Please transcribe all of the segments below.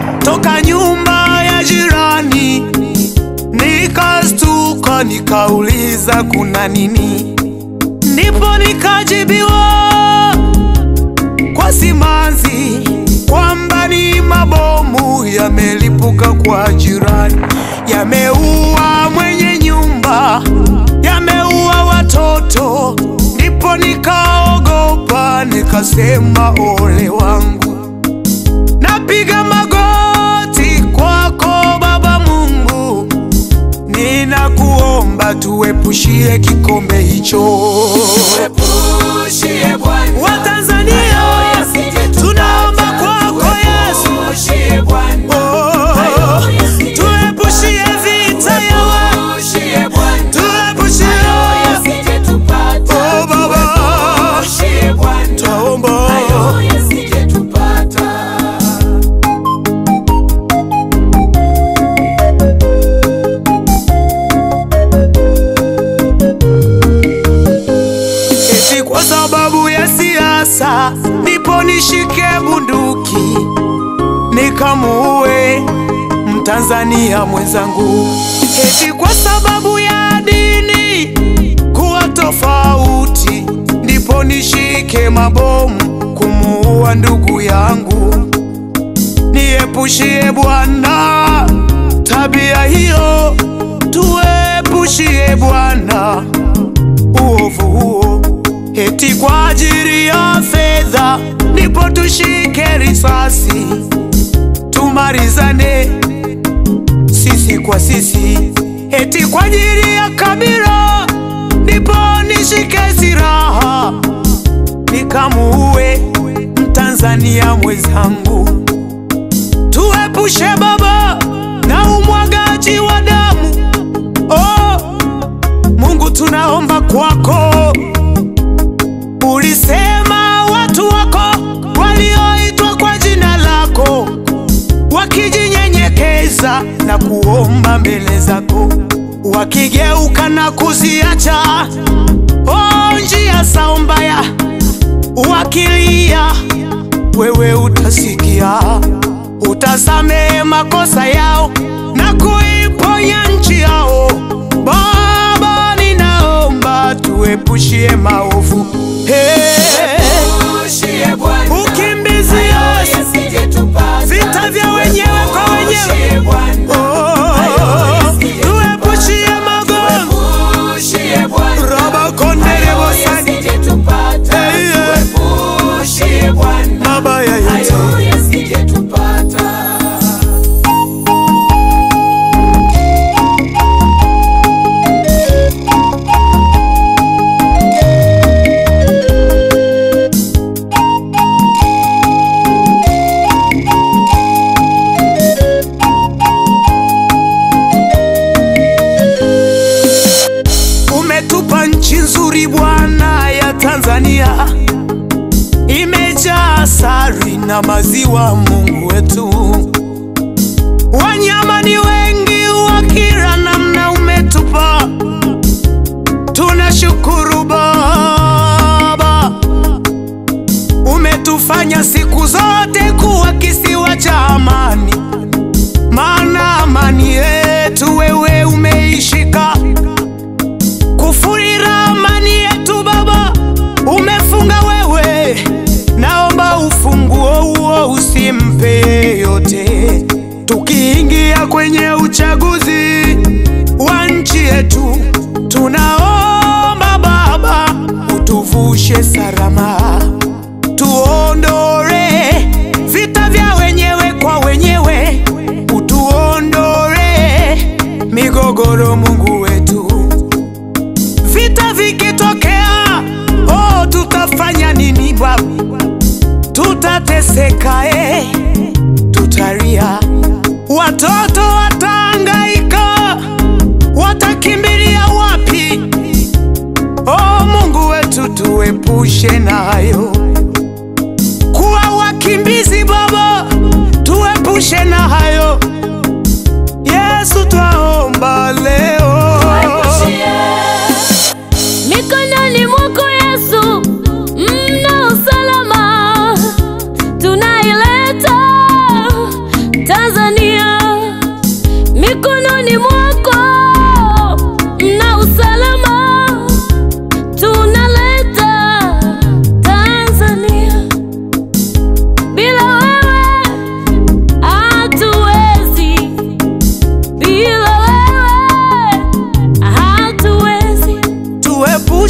toka nyumba ya jirani, nikastuka nikauliza kuna nini, ndipo nikajibiwa kwa simanzi kwamba ni mabomu yamelipuka kwa jirani, yameua mwenye nyumba, yameua watoto. Ndipo nikaogopa nikasema, ole wangu, napiga magoti kwako Baba Mungu, ninakuomba tuepushie kikombe hicho. Tuepushie Bwana, Watanzania hayo yasije tunaomba tupata. kwako Yesu, Tuepushie Bwana, Oh, hayo yasije tuepushie vita ya watu, tuepushie Bwana, tuepushie hayo yasije tupata. Oh, Baba. Tuepushie Bwana, Taomba. hayo yasije tupata. eti kwa sababu ya siasa ndipo nishike bunduki nikamuue Mtanzania mwenzangu, eti kwa sababu ya dini kuwa tofauti ndipo nishike mabomu kumuua ndugu yangu. Niepushie Bwana tabia hiyo, tuepushie Bwana uovu huo, eti kwa ajili ya fedha ndipo tushike risasi tumalizane sisi kwa sisi, eti kwa ajili ya kabila ndipo nishike silaha nikamuue Mtanzania mwenzangu. Tuepushe Baba na umwagaji wa damu. Oh, Mungu tunaomba kwako, ulisema watu wako walioitwa kwa jina lako wakijinyenyekeza na kuomba mbele zako, wakigeuka na kuziacha oh, njia zao mbaya, wakilia, wewe utasikia, utasamehe makosa yao na kuiponya nchi yao. Baba, ninaomba tuepushie maovu hey. Tuepushie Bwana, Ukimbizi hayo Yesu, yasije tupata. vita vya wenyewe kwa wenyewe Tuepushie Bwana, Oh, tuepushie magonjwa Tuepushie Bwana, raba kondere hayo bosani yasije tupata. Hey, yeah. Tuepushie Bwana, mabaya yote hayo yasije tupata. umetupa nchi nzuri Bwana ya Tanzania, imejaa asali na maziwa. Mungu wetu, wanyama ni wengi wa kila namna umetupa, tunashukuru Baba, umetufanya siku zote kuwa kisiwa cha amani, maana amani yetu wewe umeishika kufuri ramani yetu Baba, umefunga wewe, naomba ufunguo huo usimpe yeyote. Tukiingia kwenye uchaguzi wa nchi yetu, tunaomba Baba utuvushe salama, tuondore vita vya wenyewe kwa wenyewe, utuondore migogoro, Mungu wetu vita vikitokea, oh, tutafanya nini Baba? Tutateseka eh, tutalia, watoto watahangaika, watakimbilia wapi? Oh, Mungu wetu tuepushe nayo, kuwa wakimbizi Baba, tuepushe na hayo. Yesu twaomba leo Mikononi mwako Yesu mna usalama, tunaileta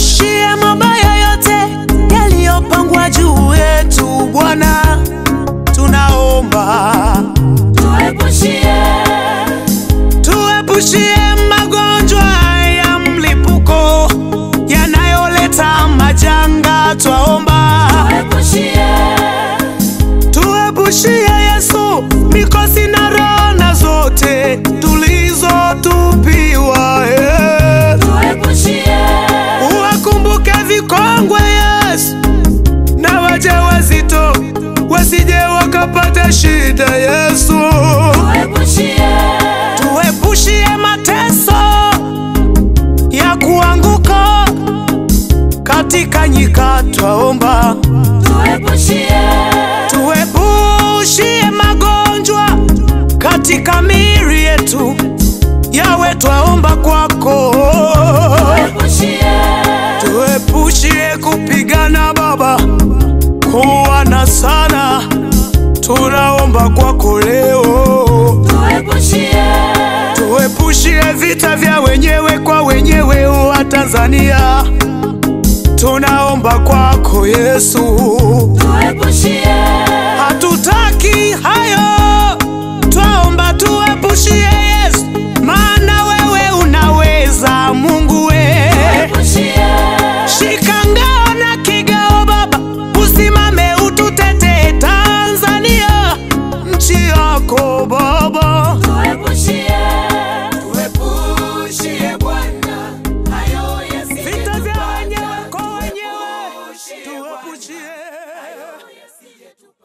tuepushie mabaya yote yaliyopangwa juu yetu Bwana, tunaomba tuepushie tuepushie magonjwa ya mlipuko yanayoleta majanga, twaomba tuepushie tuepushie Yesu mikosi na rana zote tulizotupiwa eh. tuepushie Uwakumbuke vikongwe Yesu na wajawazito wasije wakapata shida Yesu. tuepushie Tuepushie mateso ya kuanguka katika nyika, twaomba. tuepushie Tuepushie magonjwa katika miili yetu, yawe twaomba kwako. tuepushie Tuepushie kupigana Baba, kuwana sana, tunaomba kwako leo. tuepushie Tuepushie vita vya wenyewe kwa wenyewe wa Tanzania, tunaomba kwako Yesu. tuepushie Hatutaki hayo, twaomba tuepushie Yesu, maana wewe unaweza, Mungu we tuepushie Shika ngao na kigao Baba, usimame ututetee Tanzania, nchi yako Baba. tuepushie Tuepushie Bwana, hayo yasije Vita vya tupata. wenyewe kwa wenyewe Tuepushie Bwana, tuepushie. yasije tupata.